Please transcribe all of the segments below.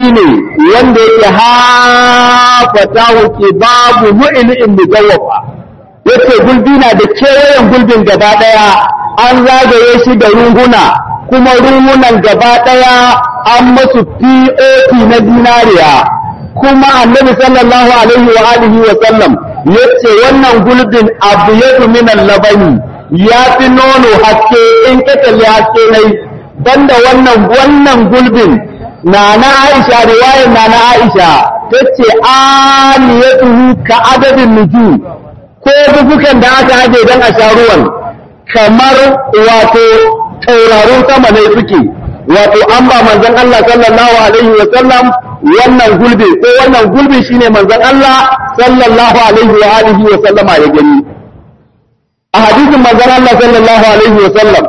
ne wanda yake hafata wuce babu mu'ilin mujawwafa yace gulbi na da kewayen gulbin gaba daya an zagaye shi da runguna kuma rungunan gaba daya an masu POP na dinariya kuma annabi sallallahu alaihi wa alihi wa sallam yace wannan gulbin abu yadu min labani ya fi nono haske in ka kalli haske nai banda wannan wannan gulbin na na Aisha riwayar na na Aisha tace aliyatuhu ka adadin nujum ko dubukan da aka aje dan a sha ruwan kamar wato taurarun sama ne suke wato an ba manzon Allah sallallahu alaihi wa sallam wannan gulbi ko wannan gulbi shine manzon Allah sallallahu alaihi wa alihi wa sallama ya gani a hadisin manzon Allah sallallahu alaihi wa sallam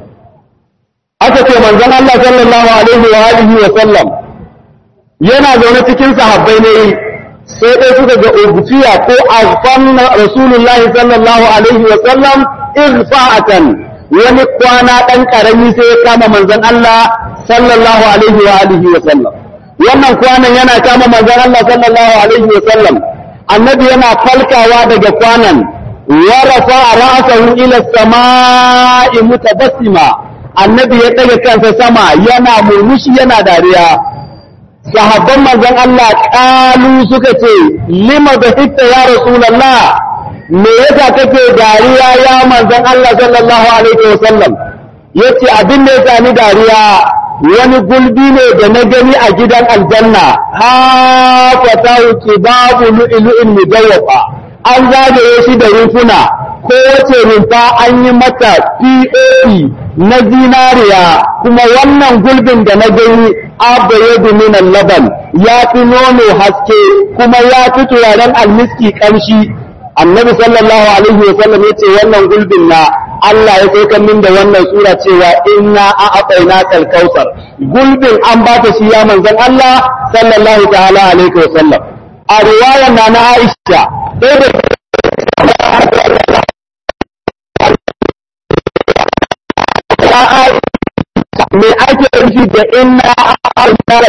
aka ce manzon Allah sallallahu alaihi wa alihi wa sallam yana zaune cikin sahabbai ne sai dai suka ga ubutiya ko azfanna rasulullah sallallahu alaihi wa sallam irfa'atan wani kwana dan karami sai ya kama manzon Allah sallallahu alaihi wa alihi wa sallam wannan kwanan yana kama manzon Allah sallallahu alaihi wa sallam annabi yana falkawa daga kwanan wa rafa ra'sahu ila samai mutabassima annabi ya ɗaga kansa sama yana murmushi yana dariya sahabban manzon Allah ƙalu suka ce lima da hitta ya rasulallah me yasa kake dariya ya manzon Allah sallallahu alaihi wasallam yace abin da yasa ni dariya wani gulbi ne da na gani a gidan aljanna ha fatahu babu lu'lu'in mujawwafa an zagaye shi da rufuna kowace rumfa an yi mata POE na zinariya kuma wannan gulbin da na gani abayadu minan laban ya fi nono haske kuma ya fi turaren almiski kamshi annabi sallallahu alaihi wa sallam ya ce wannan gulbin na Allah ya saukar min da wannan sura cewa inna a abaina kalkausar gulbin an ba ta shi ya manzon Allah sallallahu ta'ala alaihi wa sallam a riwayar na na Aisha ɗaya me ake nufi da inna arna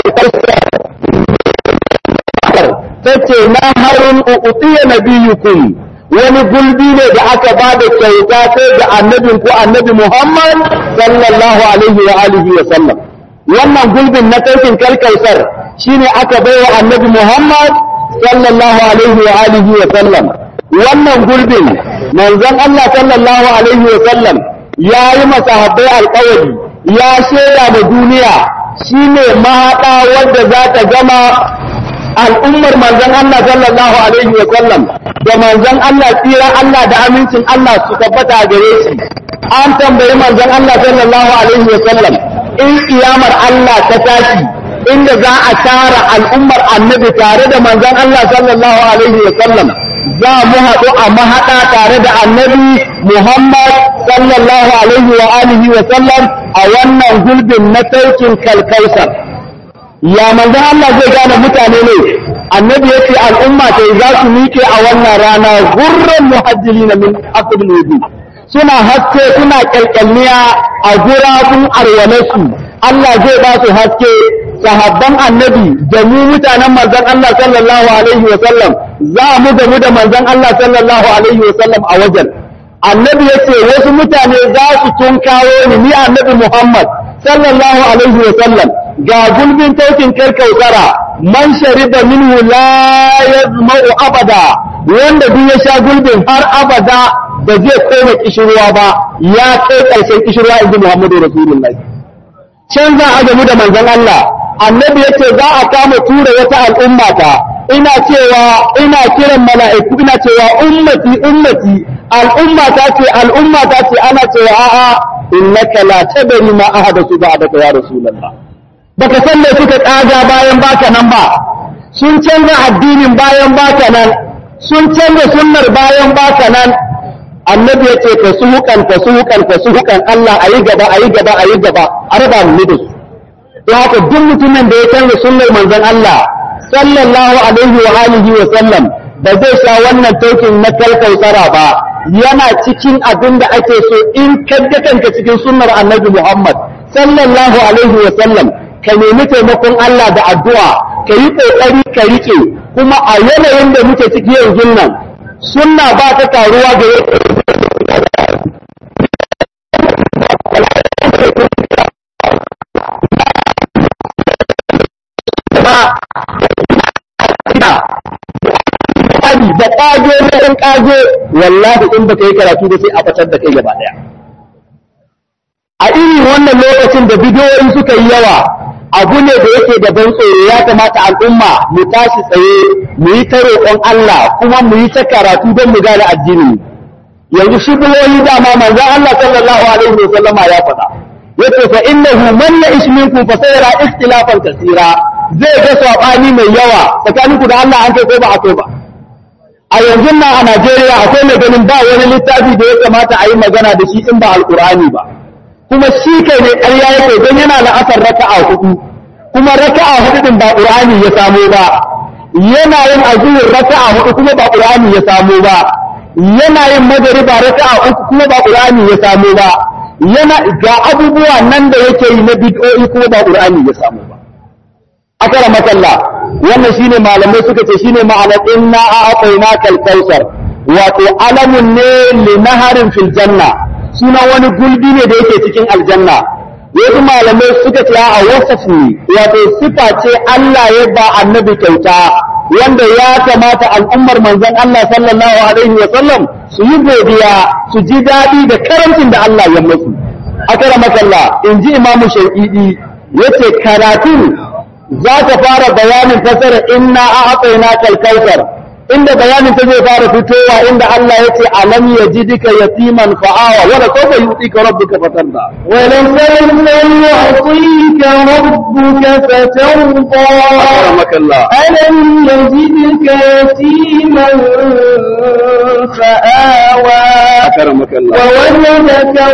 ta ce na harin uƙuɗiya na biyukun wani gulbi ne da aka ba da kyauta sai ga annabin ko annabi Muhammad sallallahu alaihi wa alihi wa sallam wannan gulbin na taikin kalkausar shine aka bai wa annabi Muhammad sallallahu alaihi wa alihi wa sallam wannan gulbin manzon Allah sallallahu alaihi wa sallam ya yi masahabbai alƙawari ya shaida da duniya shine mahaɗa wadda za ta gama al'ummar manzon Allah sallallahu alaihi wa sallam da manzon Allah tsira Allah da amincin Allah su tabbata gare shi an tambayi manzon Allah sallallahu alaihi wa sallam in kiyamar Allah ta tashi inda za a tara al'ummar annabi tare da manzon Allah sallallahu alaihi wa sallam za mu haɗu a mahaɗa tare da annabi Muhammad sallallahu alaihi wa alihi wa sallam a wannan gulbin na saukin kalkausar ya manzon Allah zai gane mutane ne annabi yace al'umma ta za su miƙe a wannan rana gurran muhajjilina min aqdil wudu suna haske suna kyalkyalniya a gurabun arwalasu Allah zai ba su haske sahabban annabi da mu mutanen manzon Allah sallallahu alaihi wa sallam za mu da mu da manzon Allah sallallahu alaihi wa sallam a wajen annabi yace wasu mutane za su tunkawo ni ni annabi Muhammad sallallahu alaihi wa sallam ga gulbin taukin karkautara man shariba minhu la yazma'u abada wanda duk ya sha gulbin har abada ba zai koma kishirwa ba ya kai karshen kishirwa inji Muhammadu Rasulullahi can za a gamu da manzon Allah annabi yace za a kama tura wata al'umma ta ina cewa ina kiran mala'iku ina cewa ummati ummati al'umma ta ce al'umma ta ce ana cewa a'a innaka la tadri ma ahadathu ba'daka ya rasulullah baka san me suka kaga bayan baka nan ba sun canza addinin bayan baka nan sun canza sunnar bayan baka nan annabi yace ka suhukan ka suhukan ka suhukan Allah ayi gaba ayi gaba ayi gaba a raba mu da su don haka duk mutumin da ya canza sunnar manzon Allah sallallahu alaihi wa alihi wa sallam ba zai sha wannan taukin na kalkautara ba yana cikin abin da ake so in kadda kanka cikin sunnar annabi Muhammad sallallahu alaihi wa sallam ka nemi taimakon Allah da addu'a ka yi ƙoƙari ka riƙe kuma a yanayin da muke ciki yanzu nan sunna ba ta karuwa ga da ƙage na ɗan ƙage wallahi in baka yi karatu da sai a fatar da kai gaba ɗaya a irin wannan lokacin da bidiyoyi suka yi yawa abu ne da yake da ban tsoro ya kamata al'umma mu tashi tsaye mu yi ta roƙon Allah kuma mu yi ta karatu don mu gane addini yanzu shubuhoyi dama manzon Allah sallallahu alaihi wa sallama ya faɗa yace fa innahu man ya'ish minkum fa sayara ikhtilafan kaseera zai ga sabani mai yawa tsakaninku da Allah an kai ko ba a kai ba a yanzu nan a Najeriya akwai mai ganin ba wani littafi da ya kamata a yi magana da shi in ba alkur'ani ba kuma shi kai ne ƙarya yake don yana la'asar raka'a hudu kuma raka'a hudu din ba qur'ani ya samo ba yana yin azuhur raka'a hudu kuma ba qur'ani ya samo ba yana yin magariba raka'a uku kuma ba qur'ani ya samo ba yana ga abubuwa nan da yake yi na bid'o'i kuma ba qur'ani ya samo ba akara makalla wannan shine malamai suka ce shine ma'anar inna a'tayna kal kausar wato alamun ne li naharin fil janna sunan wani gulbi ne da yake cikin aljanna wasu malamai suka ce a wasaf ne wato sifa ce Allah ya ba annabi kyauta wanda ya kamata al'ummar manzon Allah sallallahu alaihi wa sallam su yi godiya su ji daɗi da karancin da Allah ya musu akara makalla in ji imamu shauƙiɗi yace karatu za ta fara bayanin fasara inna a haƙaina kalkautar inda bayanin ta zai fara fitowa inda Allah ya ce alam ya ji duka yatiman fa'awa wala ko ba yuti ka rabbuka fatarda wala sawfa yu'tika rabbuka fatarda rahmakallah alam yajidka yatiman fa'awa akramakallah wa wajadaka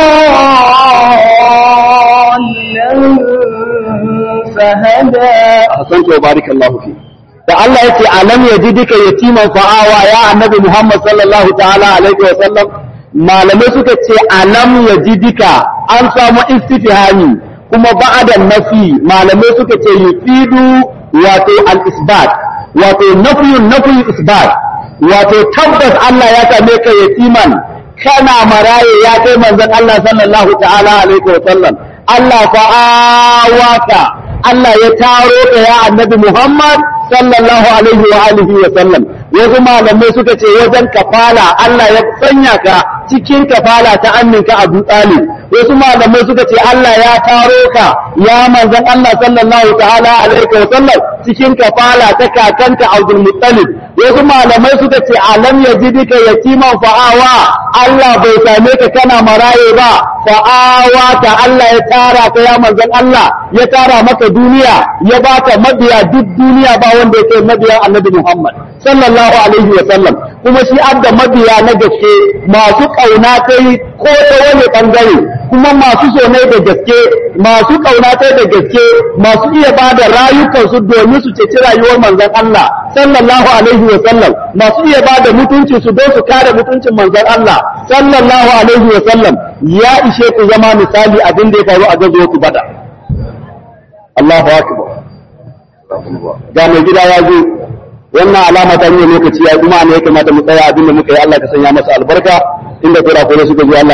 dhallan fahada ahsanta wa barakallahu fi da Allah yace alam yajidika yatiman fa'awa ya annabi Muhammad sallallahu ta'ala alaihi wa sallam malamai suka ce alam yajidika an samu istifhami kuma ba'da nafi malamai suka ce yufidu wato al-isbat wato nafiyun nafi isbat wato tabbas Allah ya same ka yatiman kana maraye ya kai manzon Allah sallallahu ta'ala alaihi wa sallam Allah fa'awaka Allah ya taro ka ya annabi Muhammad sallallahu alaihi wa alihi wa sallam wasu malamai suka ce wajen kafala Allah ya sanya ka cikin kafala ta aminka Abu Talib wasu malamai suka ce Allah ya taro ka ya manzon Allah sallallahu ta'ala alaihi wa sallam cikin kafala ta kakanka Abdul Muttalib wasu malamai suka ce alam yajidika yatiman fa'awa Allah bai same ka kana maraye ba fa'awa ta Allah ya tara ka ya manzon Allah ya tara maka duniya ya baka mabiya duk duniya ba wanda yake mabiya Annabi Muhammad sallallahu alaihi wa sallam kuma shi abda mabiya na gaske masu kauna kai ko ta wani bangare kuma masu so ne da gaske masu kauna kai da gaske masu iya bada rayukansu domin su ceci rayuwar manzon Allah sallallahu alaihi wa sallam masu iya bada mutunci su don su kare mutuncin manzon Allah sallallahu alaihi wa sallam ya ishe ku zama misali abin da ya faru a gazo ku bada Allahu akbar ga mai gida ya zo wannan alama ta nuna lokaci ya kuma ne ya kamata mu tsaya abin da muka yi Allah ka sanya masa albarka inda kura kura suka zo Allah